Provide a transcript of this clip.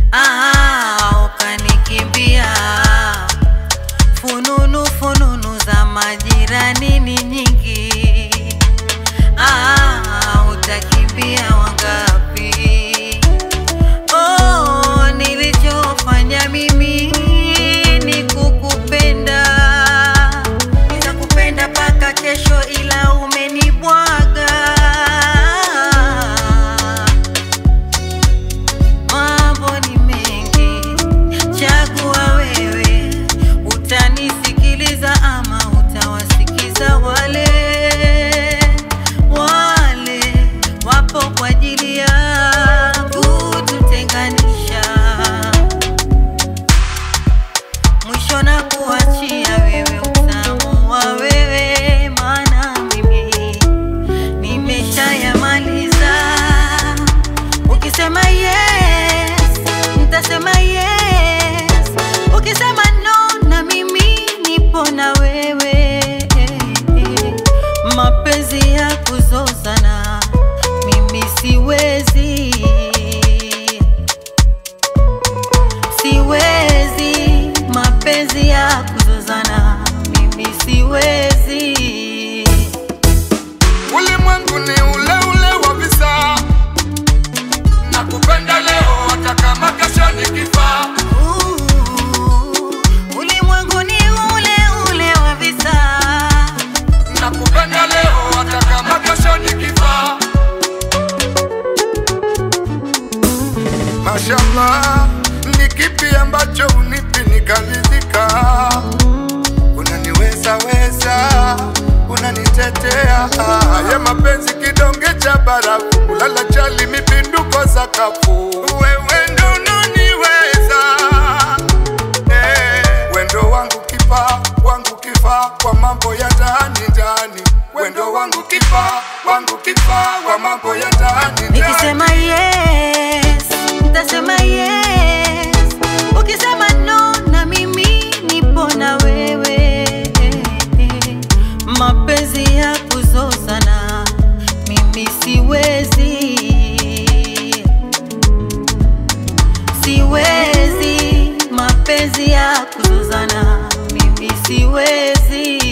ah, ukanikimbia. Fununu fununu za majirani ni nyingi, ah, utakimbia wangapi? Oh, nilichofanya mimi ni kukupenda, nitakupenda mpaka kesho, ila umenibwaga. Mambo ni mengi, chagua wewe, utanisikiliza ama utawasikiza wale wale wapo kwa ajili ya kututenganisha. Mwisho na kuachia wewe utamu wa wewe, maana mimi nimeshayamaliza. Ukisema yes, nitasema yes. Ukisema no, na mimi nipo na wewe. Mapenzi ya kuzozana mimi siwezi, siwezi. Mapenzi ya kuzozana mimi siwezi. Ulimwengu ni ule ule wa visa, nakupenda leo hata kama kesho nikifa. Ulimwengu ni ule ule wa visa, Nakupenda leo hata kama kesho nikifa. Mashallah, ni kipi ambacho unipi nikaridhika? Unaniweza weza, unanitetea. Haya mapenzi kidonge cha barafu, ulala chali mipinduko sakafu. Wewe ndo unaniweza Eh, wendo wangu kipa wangu kifa kwa mambo ya ndani ndani, wendo wangu kipa wangu kifa kwa mambo ya ndani ndani. nikisema yes, nitasema yes. Ukisema no, na mimi nipo na wewe. Mapenzi ya kuzozana mimi siwezi, siwezi. Mapenzi ya kuzozana mimi siwezi.